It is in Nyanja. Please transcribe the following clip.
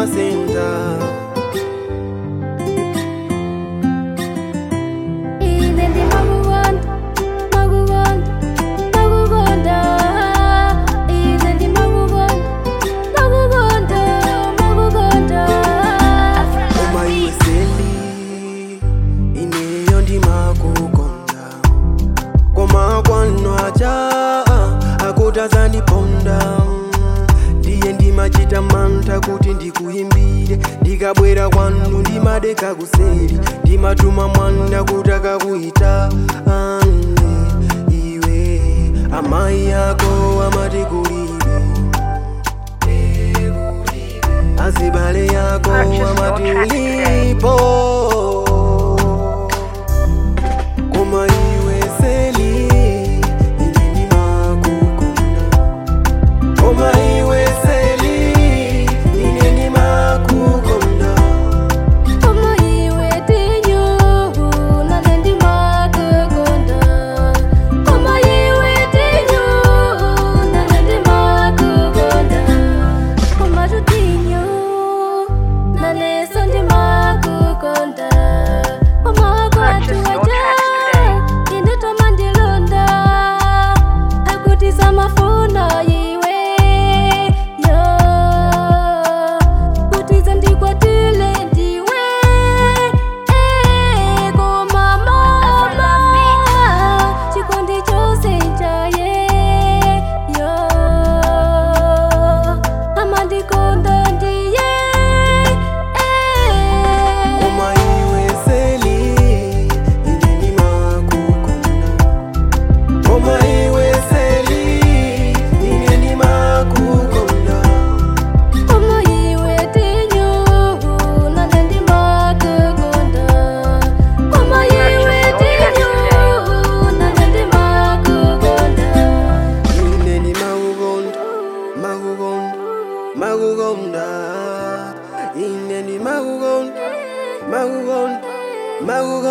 senta ine ndimakukonda makukonda makukonda ine ndimakukonda makukonda makukonda Uma iwe seli ineyo ndimakukonda koma kwanwacha akutazandiponda ndiye ndimachita mantha kuti ndikuyimbire ndikabwera kwanu ndimadeka kuseri ndimatuma mwana kuti akakuyita ane iwe amayi ako amati kulibe azibale yako Purchase your amati track today. ulipo koma iwe seli ine ndimakukonda koma iwe seli ine ndimakukonda Koma iwe tinyu nane ndimakukonda Koma iwe tinyu nane ndimakukonda Koma tutinyu naneso ndimakukonda Koma kwatu Purchase your waja tracks today. ine toma ndilonda akuti samafuna iwe yo kutiza ndikwatile ndiwe eh, koma mama chikondi chose chaye yo amandikonda ndiye eh. koma iwe seli ine ndimakukonda koma iwe seli ine ndimakukonda Koma iwe tinyu nane ndimakukonda Koma iwe tinyu nane ndimakukonda ine ndimakukonda makukonda makukonda ine ndimakukonda makukonda makukonda